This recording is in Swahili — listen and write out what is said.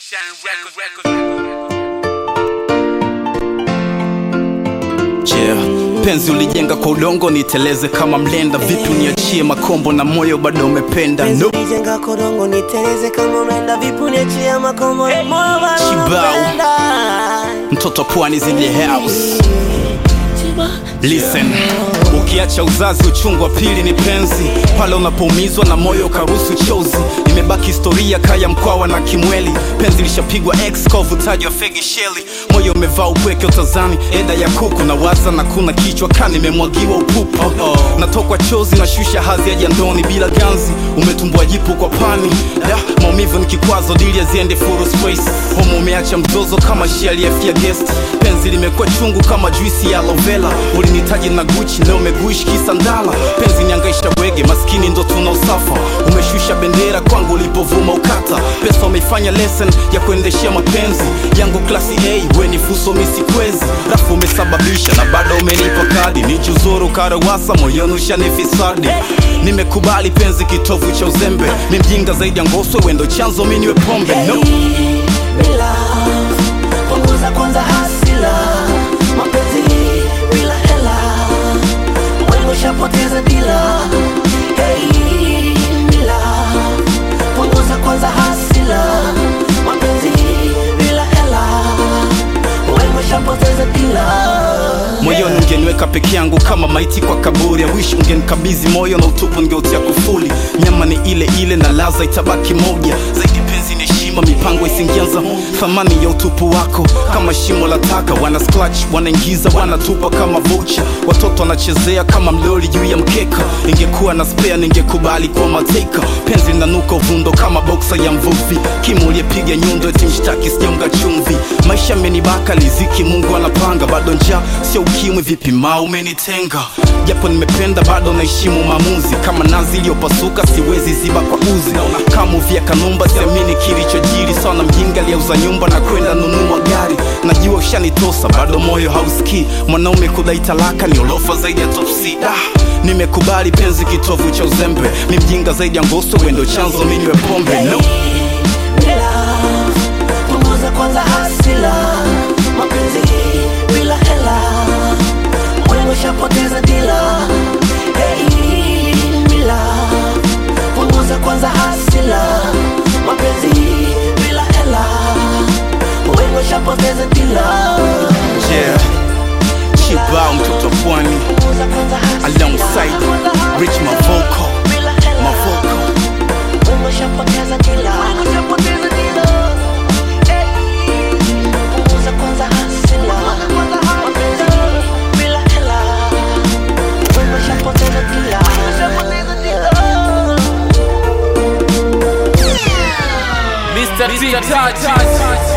Yeah. Penzi ulijenga kwa udongo, niteleze kama mlenda. Vipi niachie makombo na moyo bado umependa? No. Nijenga korongo niteleze kama umeenda vipu niachia makombo ya moyo bado Chibao. unapenda. Mtoto pwani zile house Listen, ukiacha uzazi uchungu wa pili ni penzi, pale unapoumizwa na moyo ukaruhusu chozi. Imebaki historia kaya mkwawa na kimweli, penzi lishapigwa x kwa uvutaji wa fegi sheli. Moyo umevaa upweke utazani, eda ya kuku na waza na kuna kichwa kani imemwagiwa upupu. Oh -oh. Natokwa chozi na shusha hadhi ya jandoni bila ganzi, umetumbua jipu kwa pani da, maumivu ni kikwazo, dili aziende full space. Homo umeacha mzozo kama shia aliyefia guest, penzi limekuwa chungu kama juisi ya aloe vera. Ulinitaji na Gucci, leo umeguishi kisandala. Penzi niangaisha bwege, maskini ndo tuna usafa. Umeshusha bendera kwangu ulipovuma ukata. Pesa umeifanya lesson ya kuendeshea mapenzi yangu klasi A, we ni fuso misikwezi. Rafu umesababisha na bado umenipa kadi, nichuzuru karawasa moyoni ushanifisadi. Nimekubali penzi kitovu cha uzembe, mi mjinga zaidi ya ngoswe, wendo chanzo mi niwe pombe no. Bila punguza kwanza hasila, mapenzi bila hela, wewe ushapoteza dila. Hey, bila punguza kwanza hasila, mapenzi bila hela, wewe ushapoteza dila. moyoni ungeniweka peke yangu kama maiti kwa kaburi ya wish ungenikabidhi moyo na utupu ngeutia kufuli nyama ni ile ile na laza itabaki moja zaidi penzi ni heshima mipango isingianza thamani ya utupu wako kama shimo la taka wana scratch wanaingiza wanatupa kama vocha watoto wanachezea kama mloli juu ya mkeka ingekuwa na spare ningekubali kwa mateka penzi linanuka uvundo kama boksa ya mvuvi kimu uliyepiga nyundo eti mshtaki sijaunga chumvi maisha amenibaka liziki mungu anapanga bado njaa sio ukimwi vipi ma umenitenga japo nimependa bado naheshimu maamuzi kama nazi iliyopasuka siwezi ziba kwa uzi kama uvia kanumba siamini kilichojiri sawa na mjinga aliyeuza nyumba na kwenda nunua gari najua ushanitosa bado moyo hausikii mwanaume kudai talaka ni olofa zaidi ya topsi da nimekubali penzi kitovu cha uzembe mi mjinga zaidi ya ngoso wendo chanzo mi niwe pombe no. bila punguza kwanza hasila mapenzi bila hela wewe ushapoteza dila hey, bila punguza kwanza hasila mapenzi bila hela wewe ushapoteza dila yeah. chibao mtoto pwani Punguza kwanza hasila. alongside rich mavoko Bila hela. mavoko Wewe ushapoteza dila. Hey. Punguza kwanza hasila. Mapenzi bila hela. Wewe ushapoteza dila. Mr. T Touch.